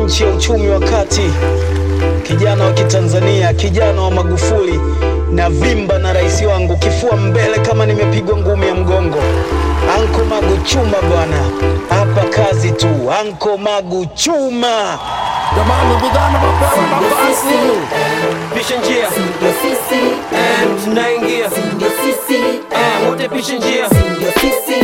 nchi ya uchumi wa kati, kijana wa Kitanzania, kijana wa Magufuli na vimba na rais wangu, kifua mbele kama nimepigwa ngumi ya mgongo. Anko Magu chuma bwana, hapa kazi tu. Anko Magu chuma. Jamani, vijana wapewe nafasi. Pisha njia Ndio sisi, Eh, tunaingia ndio sisi, Eh, wote pisha njia ndio sisi.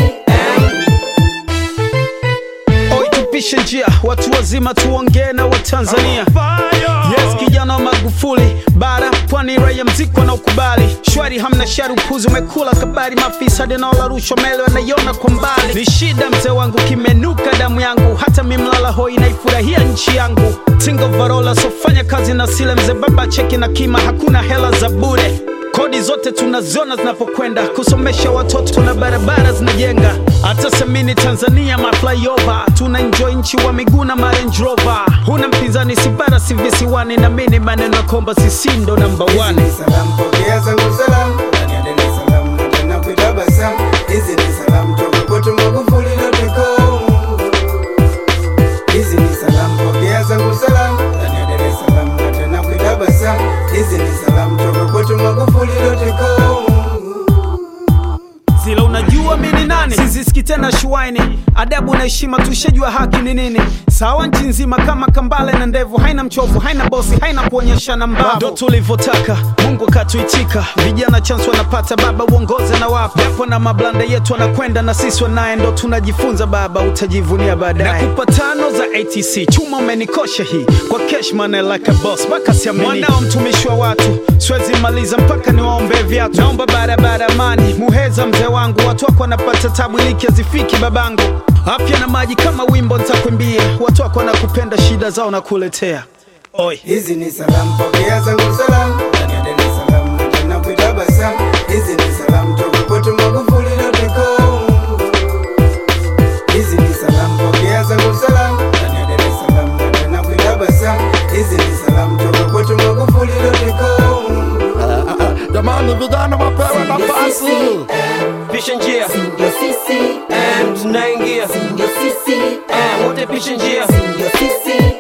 Oi, tupishe njia, watu wazima tuongee na Watanzania. Yes, kijana wa Magufuli, bara pwani, raia mziki wanaokubali shwari, hamna shari, upuzi umekula kabari, maafisa dinaola rushwa mele wanaiona kwa mbali. Ni shida mzee wangu, kimenuka damu yangu, hata mimlala hoi naifurahia nchi yangu. Tingo varola sofanya kazi na sile mzee baba cheki na kima, hakuna hela za bure Kodi zote tunaziona zinapokwenda kusomesha watoto na barabara zinajenga. Hata semini Tanzania ma flyover tuna enjoy nchi wa miguu na ma Range Rover. Huna mpinzani si bara si visiwani, na mimi maneno ya kwamba sisi ndo namba one. Hizi ni salamu, pokea zangu salamu ndani ya Dar es Salaam na tena kuitabasamu. Hizi ni salamu toka kwetu Magufuli.com. Hizi ni salamu, pokea zangu salamu ndani ya Dar es Salaam na tena kuitabasamu. Hizi ni salamu toka kwetu Magufuli.com. Zila unajua mimi ni nani? Sizisiki tena shuaini, adabu na heshima, tushajua haki ni nini. Sawa nchi nzima kama kambale na ndevu, haina mchovu, haina bosi, haina kuonyeshana mbavu. Ndo tulivyotaka, Mungu akatuitika. Vijana chance wanapata, baba uongoze na wapa, japo na mablanda yetu wanakwenda na sisi wanaye, ndo tunajifunza baba, utajivunia baadaye. Nakupa tano za ATC, chuma umenikosha hii kwa cash money like a boss, mpaka siamini. Mwanao mtumishi wa watu, siwezi maliza mpaka niwaombe viatu. Naomba barabara amani, muheza mzee wangu, watu wako wanapata tabu, iliki hazifiki babangu. Afya na maji kama wimbo nitakwambia, watu wako wanakupenda, shida zao nakuletea. Oi. Hizi ni salamu, pokea zangu salamu ndani ya Dar es Salaam na tena kuitabasamu. Hizi ni salamu toka kwetu Magufuli.com. Hizi ni salamu, pokea zangu salamu ndani ya Dar es Salaam na tena kuitabasamu. Hizi ni salamu toka kwetu Magufuli.com. Jamani, vijana wapewe nafasi. Pisha njia Ndio sisi, Eh, tunaingia ndio sisi, Eh, wote pisha njia ndio sisi.